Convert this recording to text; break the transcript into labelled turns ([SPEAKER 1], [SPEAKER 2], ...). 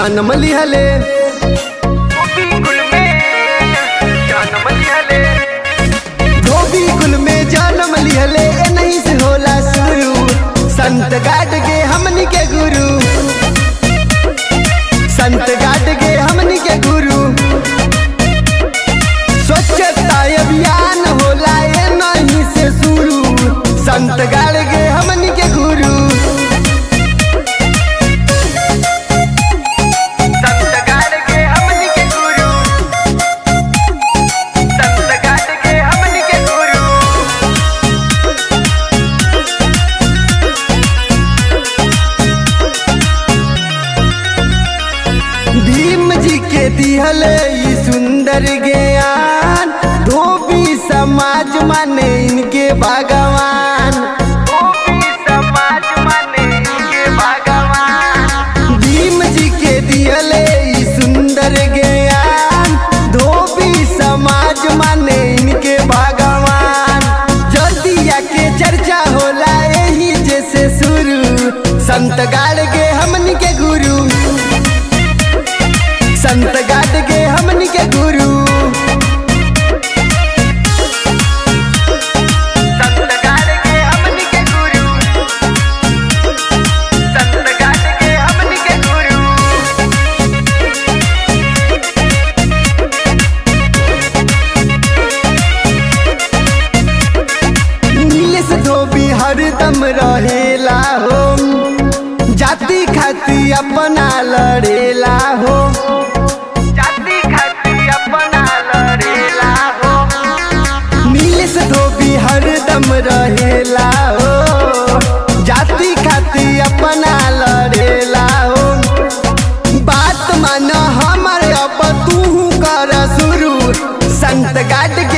[SPEAKER 1] जन्म लिहले धोबी कुल में जन्म लिहले ए नहीं से होला शुरू संत गाट के हमनी के गुरु संत गाट के हमनी के गुरु स्वच्छता अभियान होला ए नहीं से शुरू संत गाड़ के हमनी के गुरु संत गाड़ के हमनी के गुरु संत गाड़ के हमनी के गुरु भीम जी के दिहले ई सुंदर ज्ञान धोबी समाज माने इनके भगवान धोबी समाज माने इनके भगवान भीम जी के दिहले ई सुंदर ज्ञान धोबी समाज माने इनके भगवान जदिया के चर्चा होला यही जैसे शुरू संत गाड़ के हमनी के गुरु संत गाट के हमनी के गुरु संत गाट के हमनी के गुरु संत गाट के हमनी के गुरु नीलेश धोबी हरदम रहेला हो जाति खाती अपना लड़ेला हो जाति खाती अपना लड़ेला हो नीलेश धोबी हरदम रहेला हो जाति खाती अपना लड़ेला हो बात मान हमर अब तू कर शुरू संत गाट के